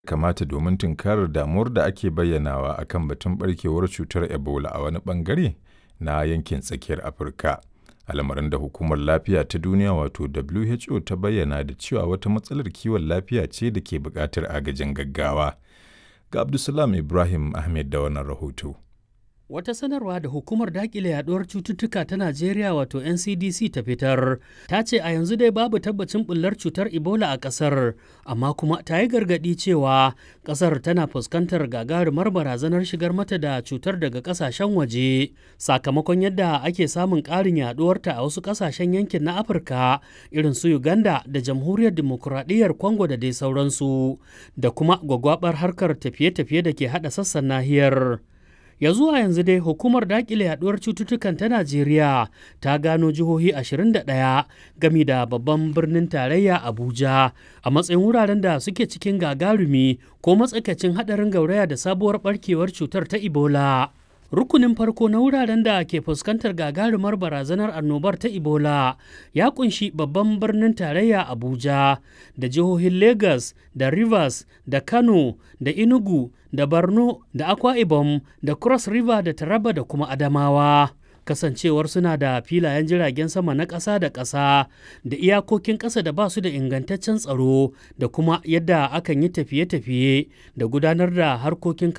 kamata domin tunkarar damuwar da ake bayyanawa a kan batun ɓarkewar cutar Ebola a wani ɓangare na yankin tsakiyar Afirka. Al'amarin da Hukumar Lafiya ta Duniya wato WHO ta bayyana da cewa wata matsalar kiwon lafiya ce da ke buƙatar agajin gaggawa. Ga Abdulsalam Ibrahim Ahmed da wannan rahoto. Wata sanarwa da hukumar dakile yaduwar cututtuka ta Najeriya wato NCDC ta fitar ta ce a yanzu dai babu tabbacin bullar cutar Ebola a ƙasar, amma kuma ta yi gargaɗi cewa ƙasar tana fuskantar gagarumar barazanar shigar mata da cutar daga ƙasashen waje sakamakon yadda ake samun ƙarin yaduwarta a wasu ƙasashen yankin na Afirka irin su Uganda da Jamhuriyar Dimokuraɗiyyar Congo da dai sauransu da kuma gwagwabar harkar tafiye-tafiye da ke haɗa sassan nahiyar. ya zuwa yanzu dai hukumar dakile yaduwar cututtukan ta najeriya ta gano jihohi 21 gami da babban birnin tarayya abuja a matsayin wuraren da suke cikin gagarumi ko matsakaicin hadarin gauraya da sabuwar barkewar cutar ta ebola rukunin farko na wuraren da ke fuskantar gagarumar barazanar annobar ta ebola ya kunshi babban birnin tarayya abuja da jihohin lagos da rivers da kano da enugu da borno da akwa ibom da cross river da taraba da kuma adamawa kasancewar suna da filayen jiragen sama na ƙasa da ƙasa da iyakokin ƙasa da ba su da ingantaccen tsaro da kuma yadda akan yi tafiye-tafiye da gudanar da harkokin